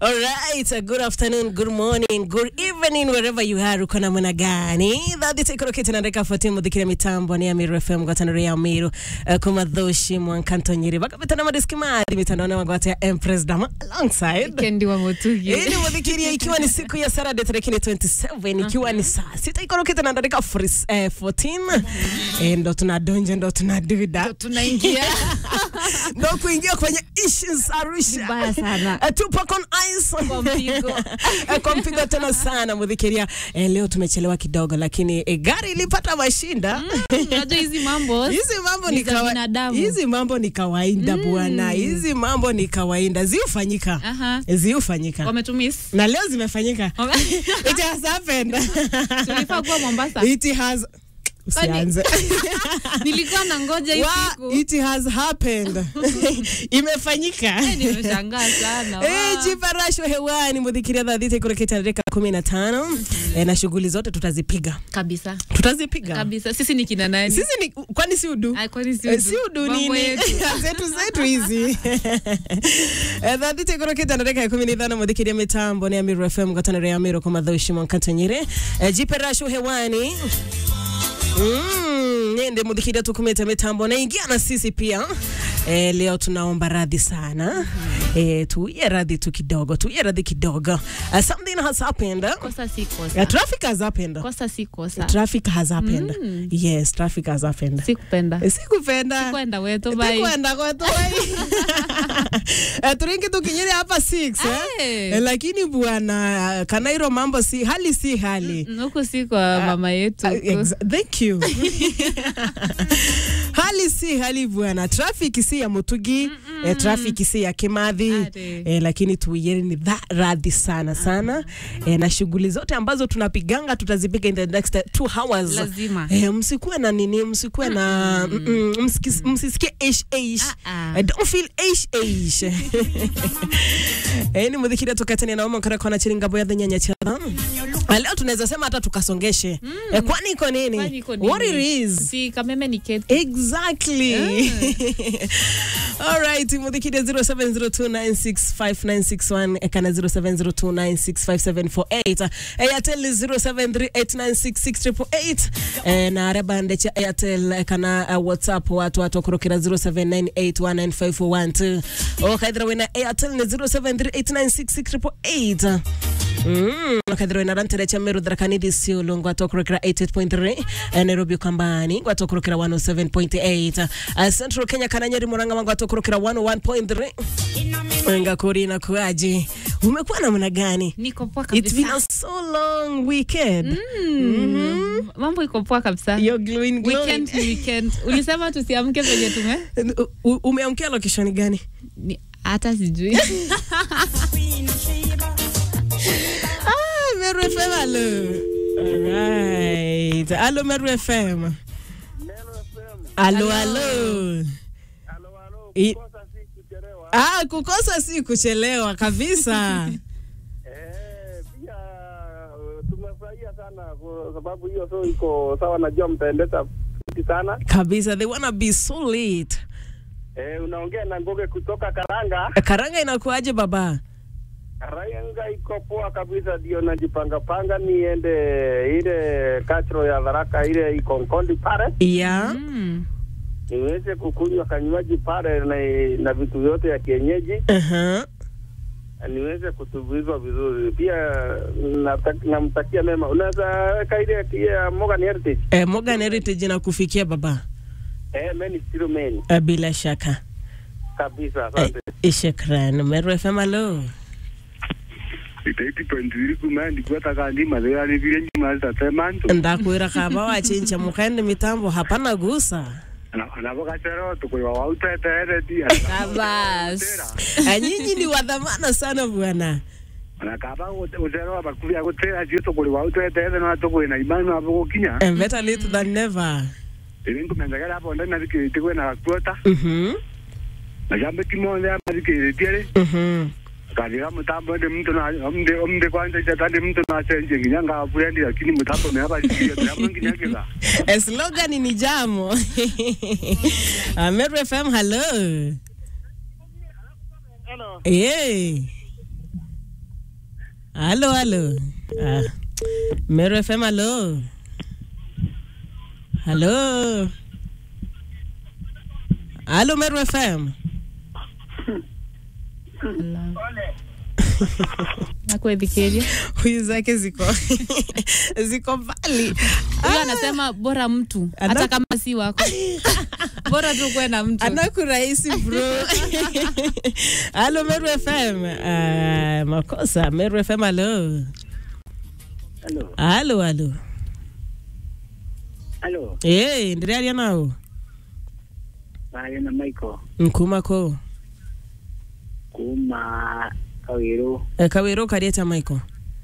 All right, uh, good afternoon, good morning, good evening wherever you are. Uko namna gani? Thadhi tekorokete na ndeka fuatia muthikire mitambo ni Amiru FM ngwataniro ya Amiru uh, kumathoshi mwankanto nyiri bakapita na madiski madhi mitandaoni wangwata ya Empress Dama alongside Kendi wa Mutugi. ili mudhikiria ikiwa ni siku ya Saturday tarehe 27 ikiwa ni saa sita ikorokete na ndeka fris, eh, 14 eh, ndo tunadonja ndo tunaduda Tunaingia ndo kuingia kwenye issues Arusha vibaya sana Eh, Tupac on ice kwa mpigo. Eh, kwa mpigo tena sana mudhikiria. Eh, leo tumechelewa kidogo, lakini eh, gari ilipata mashinda. Unajua hizi mambo Hizi mambo ni ni za kawa... binadamu. hizi mambo ni kawaida bwana, hizi mambo ni kawaida, ziufanyika Aha. ziufanyika wametumis na leo zimefanyika. It has happened. tulifaa kuwa Mombasa. It has usianze Nilikuwa na ngoja hii Wa, siku. it has happened imefanyika Eh, Nimeshangaa sana. Eh, Wa. jiparasho hewani mudhikiria dhadhiti kureketa dakika kumi na tano eh, na shughuli zote tutazipiga Kabisa. tutazipiga Kabisa. Sisi ni kina nani? sisi ni kwani si udu Ai, kwani si Eh, udu? si udu Mambo nini yetu. zetu zetu hizi Eh, dhadhiti kuroketa na dakika ya kumi na ithano mudhikiria mitambo ni amiru fm ngataniro ya amiru kumathaushi mwankatonyire eh, jiparasho hewani Mm, nende mudhikiria tukumete mitambo naingia na sisi pia eh, leo tunaomba radhi sana eh, tuiye radhi tu kidogo tuiye radhi kidogo uh, something has happened Kosa si uh, kosa. traffic has happened Kosa si kosa. traffic has happened yes traffic has happened Sikupenda. Eh, sikupenda Kwenda wetu bye. kwenda kwetu Eh, turingi tukinyere hapa 6 eh? Eh. Eh, lakini bwana kanairo mambo si hali si hali Mm, Huku si kwa mama yetu. Uh, exa- thank you hali si hali bwana traffic si ya mutugi eh, traffic si ya kimathi Ate. eh, lakini tuieni ni dha radhi sana sana eh, na shughuli zote ambazo tunapiganga tutazipiga in the next two hours Lazima. eh, msikuwe na nini msikuwe na mm -mm, msikis- msisikie ish ish Ah, ah. Eh, don't feel ish ish eh, ni mudhikiria tukatani naoma kara kona chiringabo ya nyanya cha Ah, leo tunaweza sema hata tukasongeshe eh, kwani iko nini? Kwani iko what it nini? is Si kameme ni keti. exactly all right mudhikide 0702965961 ekana 0702965748 airtel 0738966888 eh, na rebande cha airtel eh, kana uh, whatsapp watu watu wakurukira 0798195412 okaithira wina airtel ni 0738966888 Mm, kathira wina rantere cha meru tharakanidi siulu ngwatokurukira 88.3 eh, nairobi ukambani ngwatokurukira 107.8 uh, central kenya kana nyeri muranga ngwatokurukira 101.3 ngakuri na kuaji umekuwa namna gani Niko poa it's been kabisa. a so long weekend Mm. Mambo iko poa kabisa. You're glowing, glowing. Weekend ni weekend. Ulisema tusiamke venye tume U- u- umeamkia location gani Ni- hata sijui. ah, meru fm alo alright alo meru fm alo alo I- Ah, kukosa si kuchelewa kabisa. Eh, pia uh, tumefurahia sana kwa sababu hiyo so iko sawa, najua mtaendesha fiti sana. kabisa, they wanna be so late. Eh, unaongea na Ngoge kutoka Karanga. Karanga inakuaje baba? Karanga iko poa kabisa, ndio najipanga panga niende ile kachro ya Tharaka ile iko Nkondi pale Yeah. Mm. niweze kukunywa kanywaji pale na, na vitu vyote ya kienyeji Uh-huh. niweze kutumbuizwa vizuri. Pia nata- namtakia mema. Unaweza weka ile ya Morgan Heritage Eh, Morgan Heritage inakufikia baba. eh, men is still men Eh, bila shaka. kabisa. Eh, Asante. shukran. Meru FM alo. itaiti pentiri kuma ndikwata kandi mathira ni vile nyuma zitatema ntu Ndakwira kaba wachincha mukende mitambo hapana gusa. anavo gacero tukuiwa wauteteere Kabas. Eh, Nyinyi ni wadhamana sana bwana. ona kaba ucero abakuvia gutera cio tukuri wauteteere no tukwina imani abo gukinya And better late than never. iri nkumenyagera abo ndani nathikirite kwina gakuota Mhm. na jambiki monthe amathikiritie ri Mhm. kathira mutambo ndi mtu na omde omde kwanza itata ndi mtu na senje nginya ngaburendi lakini mutambo me abasikiria ndamo nginya kiga Eh, slogan ni jamo. Ah, Meru FM hello. Hello. Yeah. Halo, halo. Ah. Meru FM, halo. Halo. Halo, Meru FM. nakuethikiria Huyu zake ziko ziko mbali. huyo anasema bora mtu Ana- hata kama si wako bora tu kuwe na mtu anakurahisi bro. halo Meru FM. Ah, makosa Meru FM, halo. Halo. Halo, halo. Halo. Eh, ndiraria nao. Bayo na Michael. Nkumako. Kuma Kawiru. Eh, Kawiro karieta Michael.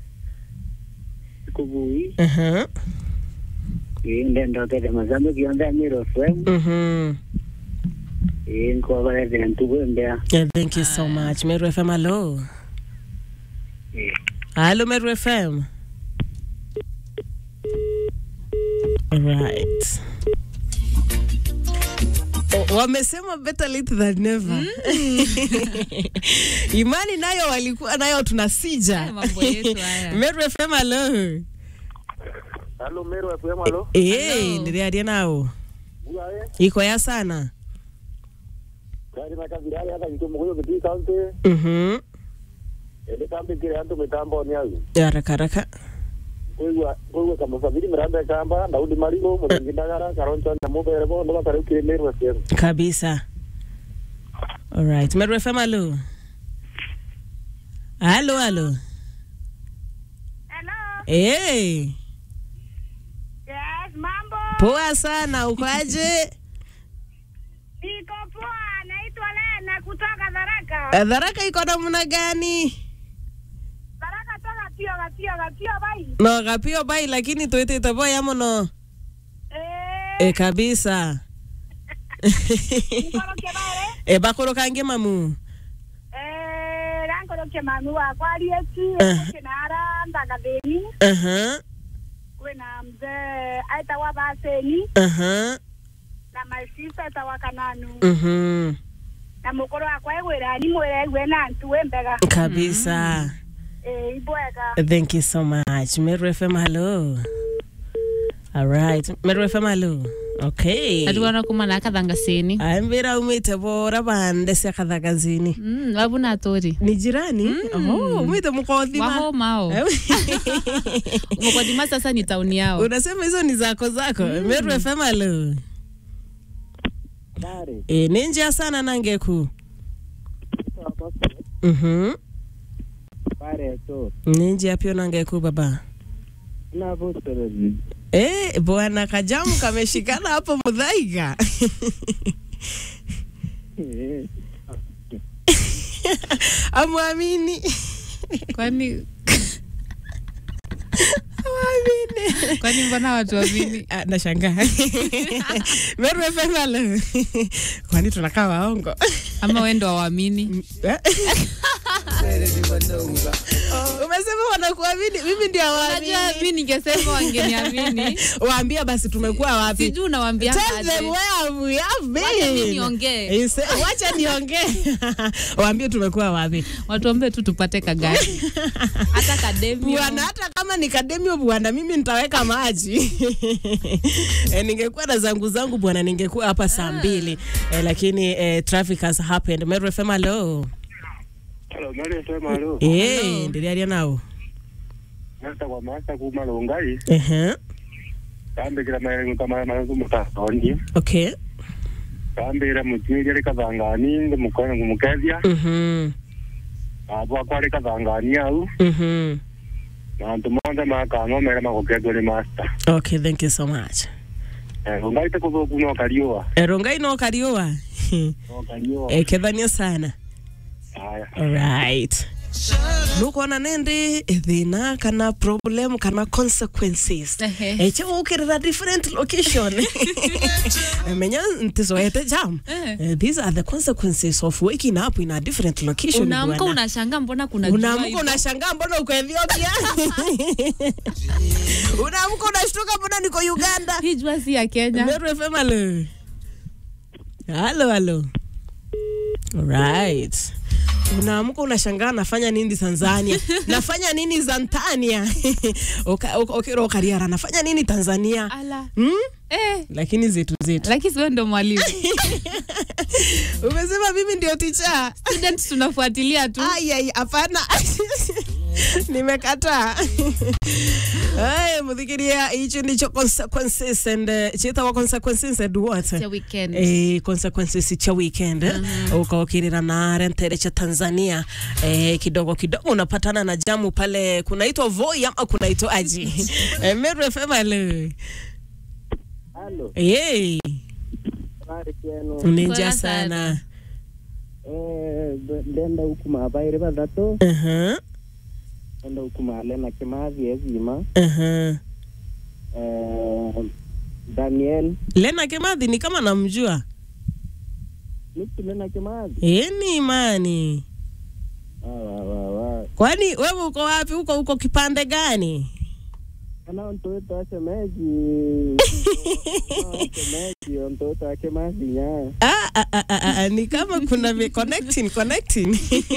Kubui. Uh-huh. Inde ndokete mazambe kionda Miro FM. Mhm. Inko bare de ntugo mbea. Yeah, thank you so much. Meru FM, hello. Hello, Meru FM. Right. Oh, wamesema better late than never. Imani nayo walikuwa nayo tunasija. Haya mambo yetu haya. Meru FM, hello. Halo Miro FM halo. Eh, Hello. ndiriaria nao. Ugae. Iko ya sana. Kari na kabirari hata mtu mmoja kitu kaunti. Mhm. Ele kambi kile antu mitambo ni au. Haraka haraka. Kuigwa kuigwa kama sabiri miranda kamba Daudi Marigo muringi ndagara karoncho na mubere bo ndo bakari kile Miro FM. kabisa alright Meru FM halo halo halo Hello. hey, Yes, mambo. poa sana ukoaje Niko poa, naitwa Lena kutoka Tharaka. dharaka iko namna gani Tharaka toka tio gatio gatio bai. no gapio bai lakini twitite boya muno Eh, e kabisa nikoroke bare. e bakorokange mamu Eh, rankoroke mami wakwa arieti. Eh. Kinara ndagathini. aha Kwina mzee aitawa Baseni aha na my sister aitawa Kananu. mhm Na mukuru wakwa egwira ni mwire egwe na ntu wembega. kabisa Eh, ibwega. thank you so much Meru FM halo alright Meru FM halo okay atuwana kuma na kathangasini ambira umite bora bande cia kathagazini mm, wabuna tori ni jirani oh, umite mkothima wahomao mkodima sasa ni tauni yao unasema hizo ni zako zako meru fm alo Dari. e, ni njia sana nangeku mhm Bare to. ni njia pio nangeku baba Na bostorozi. e, bwana kajamu kameshikana hapo mudhaiga amwamini kwani amwamini kwani mbona watu wamini Ah, nashangaa meru fm alo kwani tunakaa waongo ama wendo wawamini umesema wanakuamini mimi ndio najua awaamini mi ningesema wangeniamini waambia basi tumekuwa wapi sijuu nawambia Tell them where we have Wacha mi been. niongee. Ise- wacha niongee waambie tumekuwa wapi watuombe tu tupate kagari hata kademi bwana hata kama ni kademio bwana mimi nitaweka maji e, ningekuwa na zangu zangu bwana ningekuwa hapa saa mbili e, lakini e, traffic has happened Meru FM hello Halo, Mary FM, halo. eh ndiriaria nao Nasa kwa maasa kuma longai. ehe Kambikira marengo kama marengo mutaoni. okay Kambira mutiri ari kathangani ngumukona ngumukethia. mhm Abo akwari kathangani au. mhm Na antu monde makang'omera magukethwo ni master. okay thank you so much Eh, longai te kuthuku no kariua. erongai no kariua No kariua. ekethania sana Haya. alright nukuona nindi thina kana problem kana consequences Ehe. echiukirira different location menya ntizoete jam Eh. Eh, these are the consequences of waking up in a different location unaamka bwana. unashanga mbona kuna jua unaamka hivyo? unashangaa mbona uko ethiopia unaamka unashtuka mbona niko uganda hii jua si ya kenya Meru FM halo. Halo halo. Alright. unaamka unashangaa nafanya nini Tanzania nafanya nini Zantania Uka- uka- ukira ukariara nafanya nini Tanzania ala hmm? eh, lakini zetu zetu lakini siwe ndo mwalimu umesema mimi ndio ticha students tunafuatilia tu Ai, hapana nimekataa Ay, muthikiria hicho ndicho consequences and uh, chitawa consequences and what ya weekend eh, consequences cha weekend uh-huh. ukaokirira na rentere cha Tanzania eh, kidogo kidogo unapatana na jamu pale kunaitwa Voi ama kunaitwa aji eh, Meru FM alo Halo, hey, habari kwenu? ninja Poa sana sana. Eh, nd- ndenda huku mabaire bathatu uh-huh. ndenda huku malena kimathi ezima Uh-huh. eh, Daniel Lena Kimathi ni kama namjua nitu Lena Kimathi Eh, ni imani Ah, wa, wa, wa. kwani wewe uko wapi huko uko kipande gani ana ntoto asemeji asemeji ntoto ake Kimathi nya ah, ah, ah, ah, ah, ni kama kuna vi- connecting connecting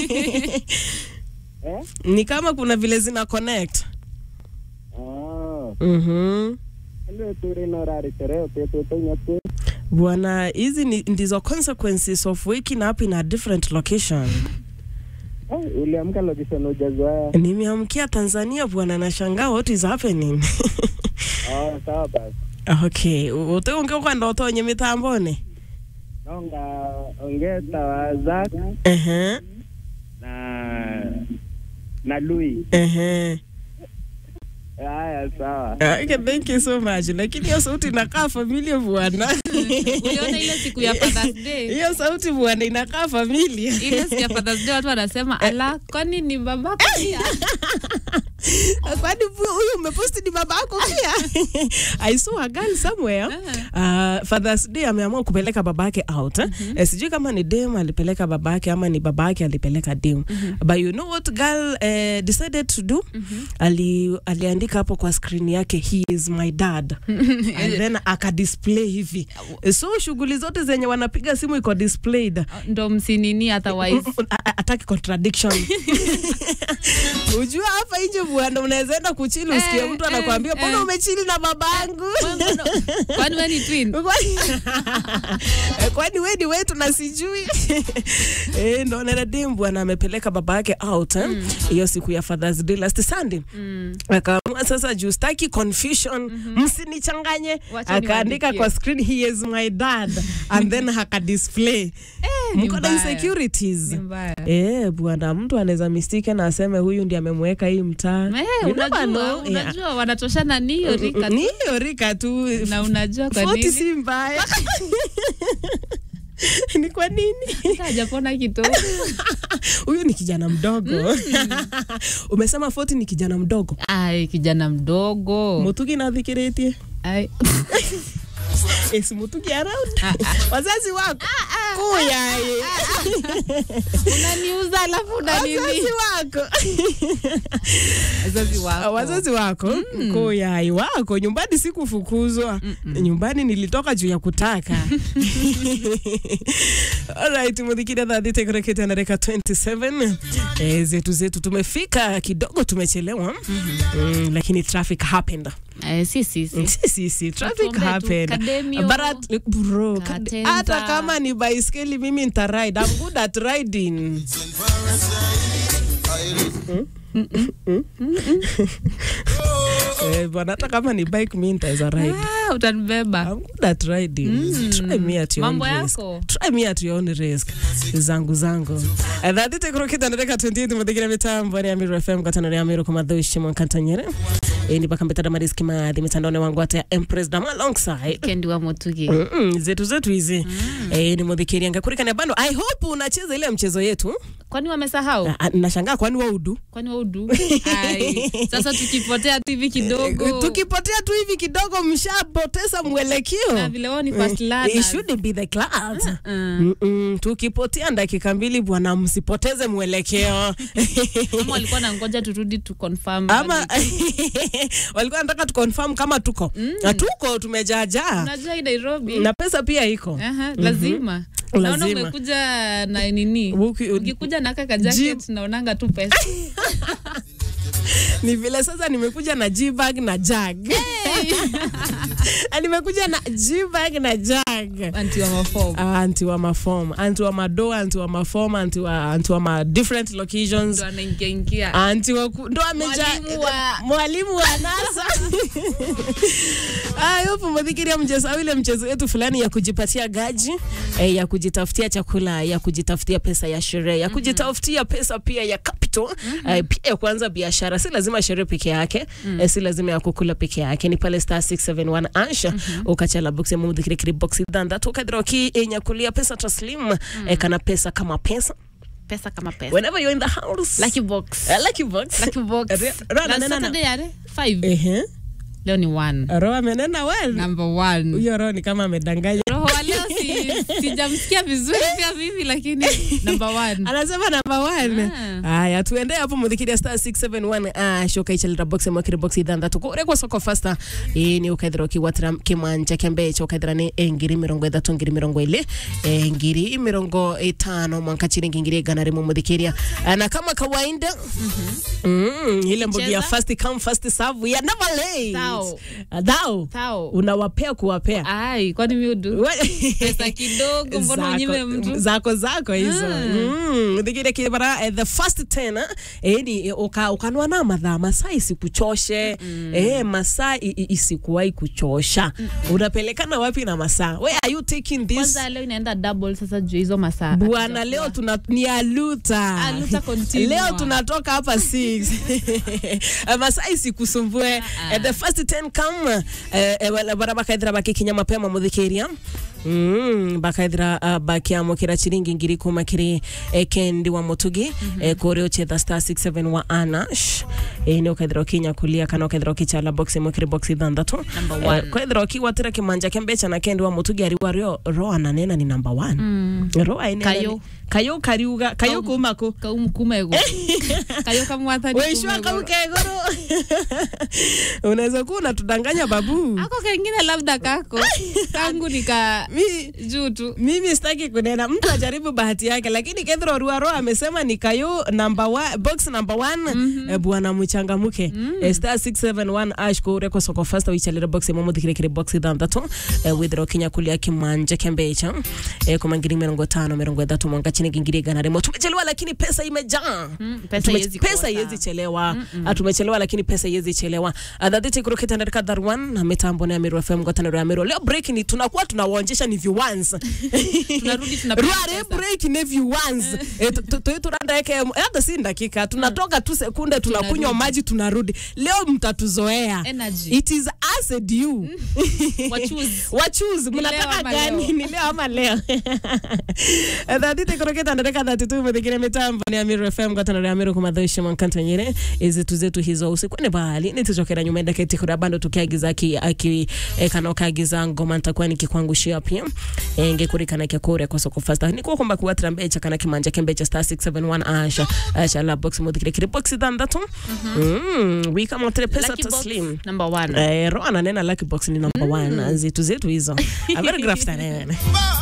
eh ni kama kuna vile zina connect ah mhm ndio turi no rari tereo tetu tonya tu bwana hizi ni- ndizo consequences of waking up in a different location eh uliamka location ujazoea nimeamkia tanzania bwana nashangaa what is happening ah sawa basi okay uteunge ukwenda utonye mitambone nonga ongeta wa Zak ehe na na Louis ehe haya sawa Okay, thank you so much lakini hiyo sauti inakaa familia bwana uliona ile siku ya Father's Day hiyo sauti bwana inakaa familia ile siku ya Father's Day watu wanasema ala kwani ni babako pia kwani hu- huyu umeposti ni baba yako pia i saw a girl somewhere uh, fathers day ameamua kupeleka babake out eh? Eh, sijui kama ni dem alipeleka babake ama ni babake alipeleka dem but you know what girl eh, decided to do Ali, aliandika hapo kwa screen yake he is my dad and then akadisplay hivi so shughuli zote zenye wanapiga simu iko displayed ndo msinini otherwise ataki contradiction ujua hapa nje bwana unaweza enda kuchili usikie Eh, mtu eh, anakuambia mbona eh. umechili na babangu Wewe mbona- kwani we ni twin Kwani- kwani we ni wetu na sijui eh, ndo naradem bwana amepeleka baba yake out eh, hiyo siku ya fathers day last sunday akaamua sasa juu staki confusion msinichanganye Wacha akaandika niwaandikie. kwa screen he is my dad and then akadisplay ni mko na mbaya. insecurities Ni mbaya. Eh, bwana mtu anaweza mistake na aseme huyu ndiye amemweka hii mtaa. Eh, You never unajua know. unajua wanatoshana ni hiyo Yeah. rika Ni tu hiyo rika tu. na unajua kwa 40 nini si mbaya. ni kwa nini? Hata hajapona kidogo Huyu ni kijana mdogo. Umesema 40 ni kijana mdogo. ai kijana mdogo Mutugi nathikiritie. ai Is Mutugi around? Wazazi wako. Kuya. eh. unaniuza alafu unanini Wazazi wako. wazazi Ah, wako wazazi wako koyai wako nyumbani sikufukuzwa nyumbani nilitoka juu ya kutaka alright muthikire thathite kurekete na reka 27 eh, zetu zetu tumefika kidogo tumechelewa mm, lakini traffic happened eh, si si si si si si traffic Tuombe tu, happened Kademio, But at- bro kad- Katenta. hata kama ni baiskeli mimi nita ride I'm good at riding Eh, bwana hata kama ni bike mi nitaweza ride ah, utanibeba I'm good at riding. Try me at your own Mambo risk. yako. Try me at your own risk. Zangu zangu. Thathite kurokita ndareka 28 muthikira mitambo ya Miru FM katano ya Miru kumadhushi mwankantanyere. Eh, ni baka mbetara mariski madhi mitandaoni wangu hata ya Empress Dama alongside. kendi wa mutugi Mm -mm, zetu zetu hizi eh, ni mudhikiria ngakurikania bando i hope unacheza ile mchezo yetu kwani wamesahau Ah, ah, nashangaa kwani waudu kwani waudu Ai, sasa tukipotea tu hivi kidogo tukipotea tu hivi kidogo mshapoteza mwelekeo na vile wao ni fast It learners. shouldn't be the class. Mm. Mm-mm. Tukipotea dakika mbili bwana, msipoteze mwelekeo Ama walikuwa na ngoja turudi tu confirm ama walikuwa wanataka tuconfirm kama tuko na tuko tumejaajaa unajua hii Nairobi na pesa pia iko Aha, lazima naona lazima umekuja na nini Uki- ukikuja na kaka jacket naonanga tu pesa ni vile sasa nimekuja na G-bag na jag Na nimekuja na G-bag na jag anti wa mafom Ah, anti wa mafom anti wa madoa anti wa mafom anti wa, anti wa ma different locations ndo anaingia ingia anti wa ku- ndo ameja Mwalimu wa- mwalimu wa nasa Ah, yupo mwadhikiria mchezo ile mchezo wetu fulani ya kujipatia gaji eh, ya kujitafutia chakula ya kujitafutia pesa ya sherehe ya kujitafutia pesa pia ya capital eh, pia ya kuanza biashara si lazima sherehe peke yake eh, si lazima ya kukula peke yake ni pale star 671 ansha ukachala box ya mudhikiri box danda tukadhira ki enyakulia pesa taslim eh, kana pesa kama pesa pesa kama pesa whenever you're in the house lucky box Eh, lucky box lucky box Re- Rana, na nena, na- Saturday yare 5 ehe leo ni 1 roho amenena well number 1 huyo roho ni kama amedanganya roho wa leo si sijamsikia vizuri pia vivi lakini number 1 anasema namba one haya tuende hapo muthikiria star 671 ah, shoka ichalira box mwakire box ithandatu kurekwa soko fasta ii ni ukaithira ukiwatira kimwanja kia mbeca ukaithira ni eh, ngiri mirongo ithatu ngiri mirongo ili eh, ngiri mirongo itano mwanka chiringi ngiri igana rimwe muthikiria Ah, na kama kawaida mm, ile mbogi ya Cheza. first come first serve we are never late Thou. Ah, thou Thou. unawapea kuwapea ai kwani miudu We- pesa kidogo mbona Zako- unyime mtu zako zako hizo mm. thigire kibara eh, the first ten eh, ni eh, uka, ukanwa na mathaa masaa isikuchoshe eh, masaa i- i- isikuwahi kuchosha unapelekana wapi na masaa where are you taking this kwanza leo inaenda double sasa juu hizo masaa bwana leo tuna ni aluta Aluta continua. leo tunatoka hapa 6 masaa isikusumbue Eh, the first 10 come eh, eh, wala- bara bakaithira bakikinya mapema muthikiria Mm, bakaithira uh, bakiamukira chiringi ngiri kuma kiri eh, kendi wa mutugi mm -hmm. eh, kuria uchetha star 67 wa anash eh, ni ukaithira ukinya kulia kana ukaithira ukichala box imwe kiri box ithanthatu Number one. eh, kwithira ukiwatira kimanja kia mbeca na kendi wa mutugi ari wario ro ananena ni number 1 mm. ro ainena Kayo. ni- kayo kariuga kayo Kau- kuma ku kaum kumego kayo kamwathani Weishwa kau kegoro unaweza kuwa unatudanganya babu ako kengine labda kako kangu nika Mi, juu tu mimi sitaki kunena mtu ajaribu bahati yake lakini kethro ruaro amesema ni kayo number one, box number one mm -hmm. bwana mchangamuke mm -hmm. star 671 ash kureko soko fasta wichalira box imo muthikire kire box ithanthatu eh, withira kinya kulia kimanja kia mbeca eh, kuma ngiri mirongo tano mirongo ithatu mwanga chini ngiri igana rimwe tumechelewa lakini pesa imejaa Mm, pesa Tume- iwezi pesa kosa. iwezi chelewa Ah, tumechelewa lakini pesa iwezi chelewa adhadhiti kurukita ndarika dharwan na mitambo na Amiru FM ngotaniro ya Amiru leo break ni tunakuwa tunawaonyesha ni viewans tunarudi tunapiga Rware pesa. break ni viewans Eh, tu- tu- tu- turanda yake hata si dakika tunatoka tu sekunde tunakunywa Tunarudi. maji tunarudi leo mtatuzoea Energy. it is us and you Wachoose. wachuzi Ni leo mnataka ama gani leo? ni leo ama leo thathiti kurukita ndareka thatitu mithikire mitambo ni amiru fm ngwataniro ya amiru kumathoicia mankantonyire izitu zetu hizo usikwene bahali nitucokera nyuma endaketi kuria bando tukiagiza aki, aki eh, kana ukagiza ngoma ntakuwa nikikwangushia pia eh, ngikurikana kia kuria kwa soko fasta nikuo kumba kuwatira mbecha kana kimanja kia mbecha star 671 asha asha la box muthikire kiri box ithanthatu mm, wikamotire pesa Lucky box taslim number one Eh, ro ananena lucky box ni number one zitu zetu hizo avergraftanene